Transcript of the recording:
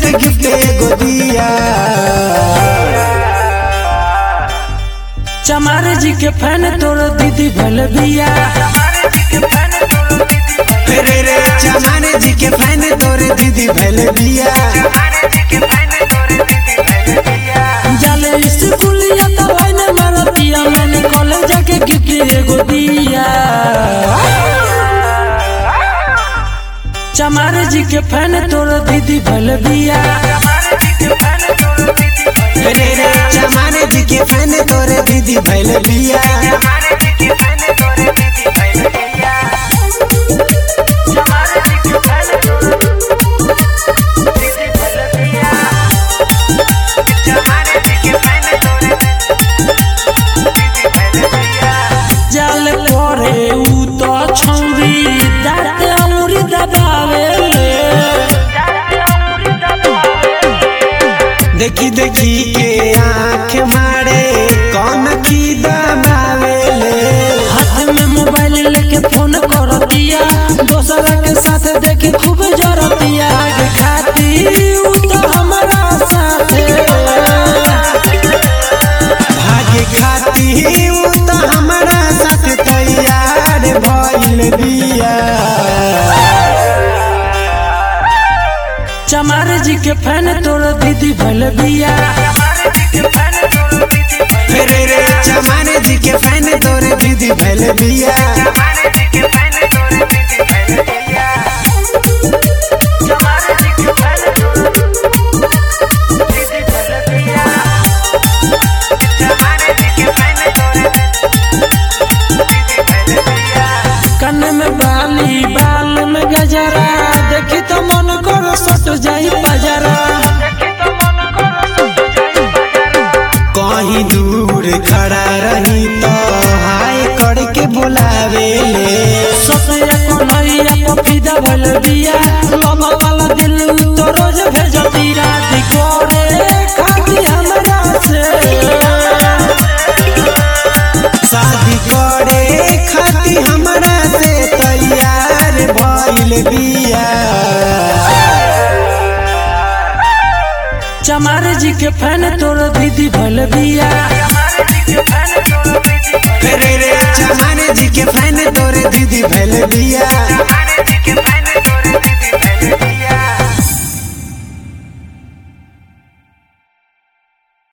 जाके गिफ्ट एगो दिया चमार जी के फैन तोर दीदी भल बिया रे रे चमाने जी के फैन तोरे दीदी भैल बिया जाले स्कूलिया तो भाई ने मारतिया मैंने कॉलेज जाके गिफ्ट एगो दिया चमार जी के फैन तोर दीदी भल बिया रे रे चमाने जी के फैन तोरे दीदी भैल बिया जाल पड़े ऊ तो छौरी दाते अमूरी दबावे देखी देखी के आंख मारे कौन की दबावे ले हाथ में मोबाइल लेके फोन करतिया दोसरा के साथ देखी खूब जरतिया आगे खाती ऊ तो हमारा साथे भागे खाती ऊ तो हमारा साथ तैयार भइल बिया चमार जी के फैन तोर दीदी भल बिया रे रे चमाने जी के फैन तोरे दीदी भैल बिया कन में बाली बाल में गजरा देखी तो मन करो सट जाई बजरा कहीं दूर खड़ा रही तो हाय करके बुलावे ले ससुया को नैया पपीदा भल बिया लमा वाला दिल तो रोज भेजती रात कोरे खाती हमरा से शादी करे खाती हमरा से तैयार भइल बिया चमार जी के फैन तोर दीदी भल बिया रे रे चमाने जी के फैन तोरे दीदी भैल बिया